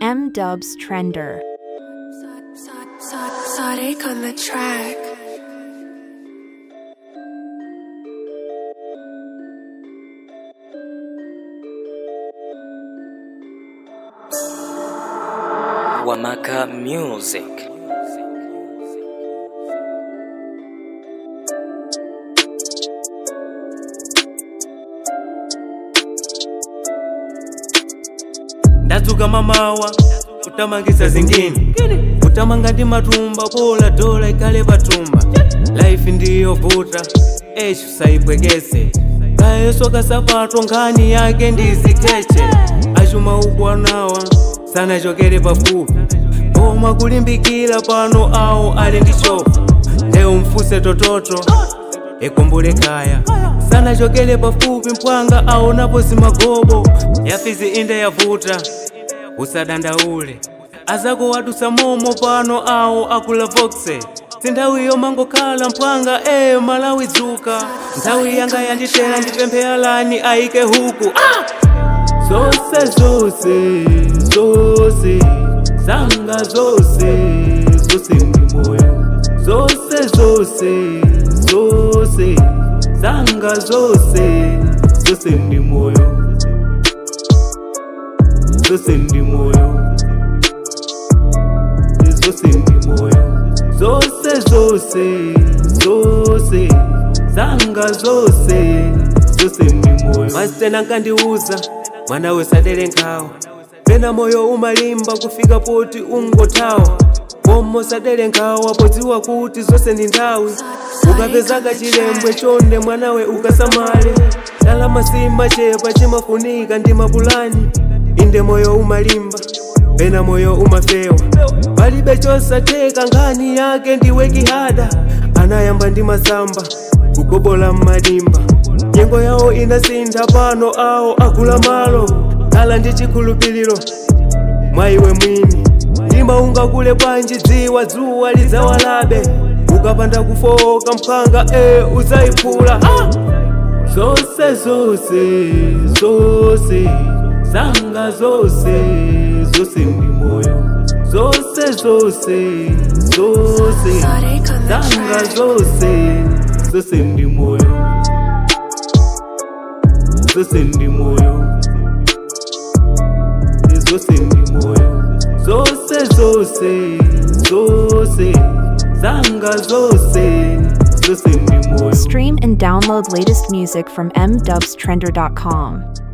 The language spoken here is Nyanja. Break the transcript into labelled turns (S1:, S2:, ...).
S1: M Dubs Trender.
S2: Sonic on the track.
S3: Wamaka Music.
S4: ndadzuka mamawa kutamangisa zingine kutamanga ndi matumba bola dola ikhale patumba life ndiyovuta eshu sayipwekese kayeso kasapato nkhani yake ndizikeche achuma ubwanawa sanachokere pafupi koma kulimbikira pano awo ali ndi chofu leo mfuse tototo ikumbule kaya sanachokere pafupi mpwanga aonapo zimagobo yafizi inde yavuta usadandaule azako wadusa momo pano awo akula vokse sinthawiyo mangokhala mpwanga e malawi dzuka nthawi yanga yanditera ndipemphe alani ayike huku ah! zose zose zose zanga zose zose ndi moyo zose zose zose zanga zose zose ndi moyo zose ndi moyo zose ndi moyo zose zose zose zanga zose zose ndi moyo masitena nkandiuza mwana wesadere nkhawa pena moyo umalimba kufika poti ungothawa komo sadere nkhawa podziwa kuti zonse ndi nthawi ukapezaka chilembwe chonde mwanawe ukasamale ndalama simachepa chimafunika ndi mapulani inde moyo umalimba pena moyo umafewa palibe chosatheka nkhani yake ndiwe kihada anayamba ndi masamba kugobola m'madimba nyengo yawo inasintha pano awo akula malo khala ndi chikhulupiriro mwa iwe mwini mtima ungakule bwanji dziwa dzuwa lidzawalabe ukapanda kufoka mphanga e uzayiphula ah! zose zose zose zanga zose zose ndi moyo zose zose zose
S2: Sonic on the
S4: zanga
S2: track.
S4: zose zose ndi moyo zose ndi moyo zose ndi moyo zose zose zose zanga zose zose ndi moyo
S1: Stream and download latest music from mdubstrender.com.